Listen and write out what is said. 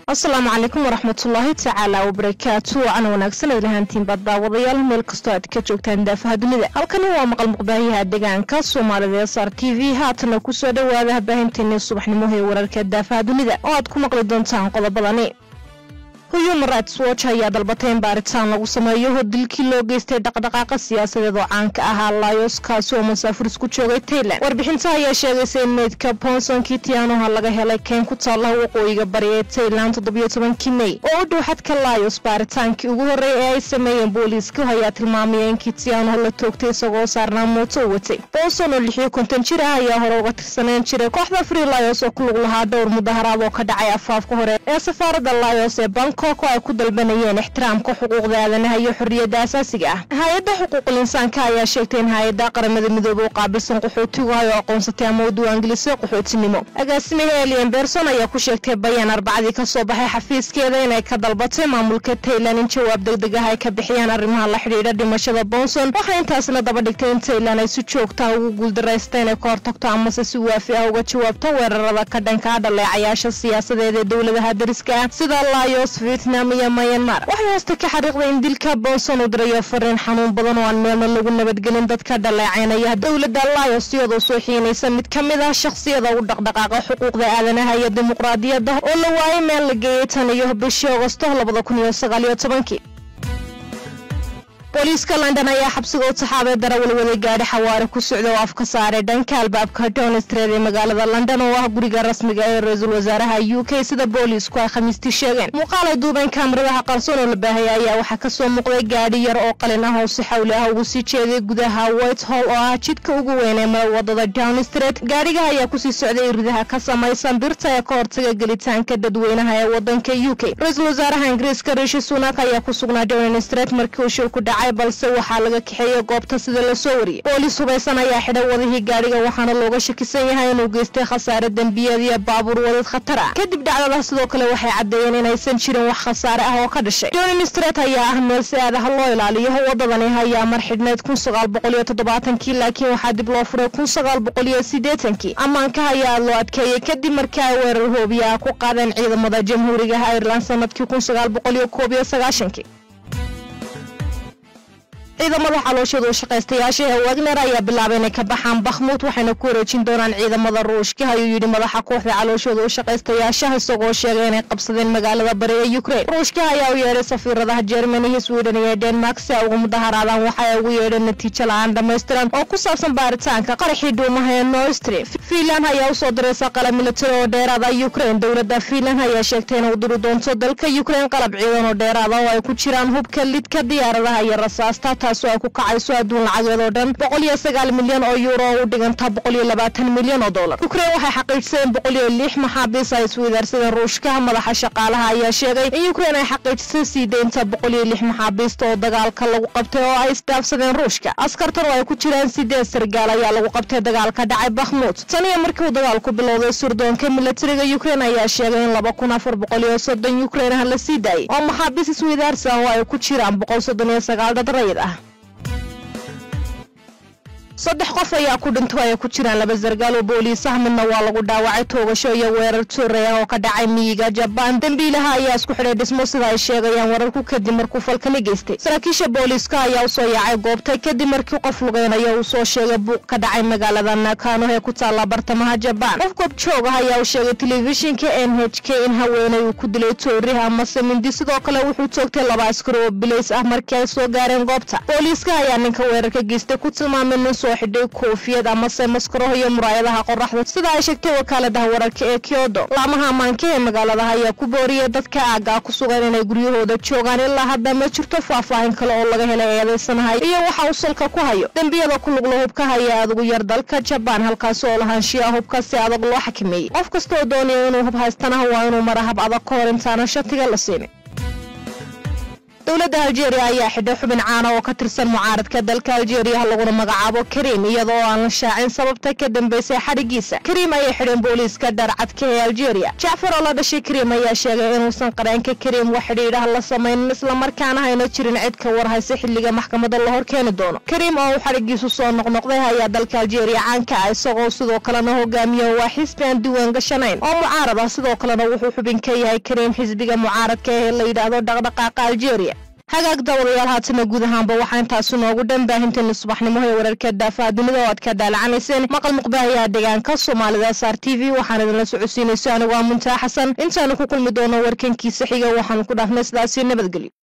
asalaamu calaykum waraxmatullaahi tacaala wabarakaatu wacan wanaagsan ad lahaantiinba daawadayaal meel kastoo aad ka joogtaan daafaha dunida halkani waa maqal muqbaahiyaha deegaanka soomaalida s r t v haatana kusoo dhowaada baahinteennii subaxnimo ee wararka daafaha dunida oo aad ku maqli doontaan qodobadani human rights watch ayaa dalbatay in baaritaan lagu sameeyo dilkii loo geystay dhaqdhaqaaqa siyaasadeed oo caanka ahaa layos kaasi oo masaafuris ku joogay tailand warbixinta ayaa sheegaysa in meydka bonsonkii tianoha laga helay keen ku taalla waqooyiga bari ee tailand toddobiyo tobankii mey oo u dhow xadka layos baaritaankii ugu horreeyay ee ay sameeyeen booliiska ayaa tilmaamaya in kitianoha la toogtay isagoo saarnaa mooto u watay bonson oo lixiyo konton jir ah ayaa hore uga tirsaneen jiray kooxda free layos oo ku lug lahaa dhowr mudaharaad oo ka dhacay afaafka hore ee safaaradda layos ee bank oo ay ku dalbanayeen ixtiraamka xuquuqda aadanaha iyo xorriyadda asaasiga ah hay-adda xuquuqul insaanka ayaa sheegtay in hay-adda qaramada midoobe u qaabilsan qaxootigu ay aqoonsatay ama u diiwaangelisay qaxootinimo agaasimaha elian berson ayaa ku sheegtay bayaan arbacadii ka soo baxay xafiiskeeda inay ka dalbatay maamulka tailand in jawaab degdeg ah ay ka bixiyaan arrimaha la xidhiidha dhimashada bonson waxaa intaasna daba dhigtay in tailand ay si joogtaha ugu guuldaraysta inay ka hortagto amase si waafi ah uga jawaabto weerarada ka dhanka a dhaleecayaasha siyaasadeed ee dowladaha dariska ah sida layos vietnam iyo mayanmar waxay hoosta ka xariiqday in dilka bonson uu dirayo fariin xanuun badan oo aan meelna lagu nabadgelin dadka dhaleecaynaya dowladda layos iyadoo soo xiinaysa mid ka mid ah shakhsiyada u dhaqdhaqaaqa xuquuqda aadanaha iyo dimuqraadiyadda oo la waayay meel la geeyey tan iyo bishii agosto labada kun iyo sagaaliyo tobankii booliiska london ayaa xabsiga u taxaabay darawalwaday gaadhi xawaare ku socda oo afka saaray dhanka albaabka downstreed ee magaalada london oo ah guriga rasmiga ee ra-iisul wasaaraha u k sida booliisku ay khamiistii sheegeen muuqaal ay duubeen kaamiradaha qarsoon oo la baahaya ayaa waxaa kasoo muuqday gaadhi yar oo qalin ah oo si xawli ah ugu sii jeeday gudaha white hall oo ah jidka ugu weyn ee wadada downstreet gaadhiga ayaa kusii socday iridaha ka samaysan birta ee ka hortaga gelitaanka dadweynaha ee wadanka u k ra-iisul wasaaraha ingiriiska rishi sunak ayaa ku sugnaa downstreet markii uu shil ku dhacay balse waxaa laga kaxeeyey goobta sida lasoo wariyey booliis hubaysan ayaa xidhay wadihii gaadhiga waxaana looga shakisan yahay inuu geystay khasaare dembiyeed iyo baabuur wadad khatar ah kadib dhacdadaas sidoo kale waxay caddeeyeen inaysan jirin wax khasaare ah oo ka dhashay downing street ayaa ah meel si aadaha loo ilaaliyo wadadani ayaa mar xidhneyd kun sagaal boqol iyo toddobaatankii laakiin waxaa dib loo furay kun sagaal boqol iyo siddeetankii ammaanka ayaa loo adkeeyey kadib markii ay weerar hoobiya ah ku qaadeen ciidamada jamhuuriga ireland sanadkii kun sagaal boqol iyo koob iyo sagaashankii ciidamada xalooshada u shaqaystayaasha ee wagner ayaa bilaabay inay ka baxaan bakhmuud waxayna ku wareejin doonaan ciidamada ruushka ayuu yidhi madaxa kooxda calooshada u shaqaystayaashaha isagoo sheegay inay qabsadeen magaalada bari ee ukrain ruushka ayaa u yeedhay safiiradaha jermaniya sweden iyo denmark si ay uga mudaharaadaan waxa ay ugu yeedheen natiijo la-aan dhammaystiran oo ku saabsan baaritaanka qaraxii dhuumaha ee nostri fiinland ayaa usoo diraysa qalab militari oo dheeraada ukrain dowladda fiinland ayaa sheegtay inay u diri doonto dalka ukrain qalab ciidan oo dheeraada oo ay ku jiraan hubka lidka diyaaradaha iyo rasaasta taasoo ay ku kacayso adduun lacageed oo dhan boqol iyo sagaal milyan oo yuuro oo u dhiganta boqol iyo labaatan milyan oo dollar ukrain waxay xaqiijiseen boqol iyo lix maxaabiis ay isweydaarsadeen ruushka madaxa shaqaalaha ayaa sheegay in ukrain ay xaqiijisay sii deynta boqol iyo lix maxaabiista oo dagaalka lagu qabtay oo ay isdaafsadeen ruushka askartan oo ay ku jiraan sideed sargaal ayaa lagu qabtay dagaalka dhacay bakhmuud tan iyo markii uu dagaalku bilowday surdoonka militariga ukrain ayaa sheegay in laba kun afar boqol iyo soddon ukrain ah la sii daayay oo maxaabiis isweydaarsan oo ay ku jiraan boqol soddon iyo sagaal dad rayid ah saddex qof ayaa ku dhinto ay ku jiraan laba sargaal oo booliis ah midna waa lagu dhaawacay toogasho iyo weerar tuuray ah oo ka dhacay miyiga jabaan dembiilaha ayaa isku xidhay dhismo sida ay sheegayaan wararku kadib markuu falkani geystay saraakiisha booliiska ayaa usoo yaacay goobtay kadib markii qof lugeynaya uu soo sheegay buuq ka dhacay magaalada nakano ee ku taalla bartamaha jabaan qof goob joog ah ayaa u sheegay telefishinka n h k in haweenay uu ku dilay toori amase mindi sidoo kale wuxuu toogtay laba askari oo bilays ah markii ay soo gaareen goobta booliiska ayaa ninka weerarka geystay ku tilmaamay nin soo xidhay koofiyad amase maskaraho iyo muraayadaha qoraxda sida ay sheegtay wakaaladaha wararka ee kyodo laamaha ammaanka ee magaaladaha ayaa ku booriyay dadka aaggaa ku sugan inay guryahooda joogaan ilaa hadda ma jirto faahfaahin kale oo laga helay eedaysanahay iyo waxa uu salka ku hayo dembiyada ku lugla hubka haya adugu yar dalka jabaan halkaasi oo lahaanshiya hubka si adag loo xakameeyey qof kastaoo doonaya inuu hub haystanaha waa inuu mara hab adag ka hor intaana shatiga la siinin dowladda aljeeriya ayaa xidhay xubin caana oo ka tirsan mucaaradka dalka aljeeriya laguna magacaabo kariim iyadoo aan la shaacin sababta ka dambeysay xadhigiisa kariim ayay xidheen booliiska dharcadka ee aljeeriya jacfar oo la dhashay kariim ayaa sheegay inuusan qareenka kariim wax xidhiidhaha la samaynin islamarkaana hayna jirin cid ka warhaysa xilliga maxkamadda la hor keeni doono kariim oo uu xadhigiisu soo noqnoqday ayaa dalka aljeeriya caanka ah isagoo sidoo kalena hogaamiya waa xisbi aan diiwaan gashanayn oo mucaarad ah sidoo kalena wuxuu xubin ka yahay kariim xisbiga mucaaradka ee la yidhaahdo dhaqdhaqaaqa aljeeriya hagaag dawadayaal haatana guud ahaanba waxaa intaasi noogu dhan baahinteena subaxnimo ee wararka daafaha dunida oo aad ka daalacanayseen maqal muqbaahayaha deegaanka soomaalida s r t v waxaan idinla socodsiinayso anigu aa muntaa xasan intaanu ku kulmi doono warkankiisa xiga waxaanu ku dhaafnay sidaasi nabadgelyo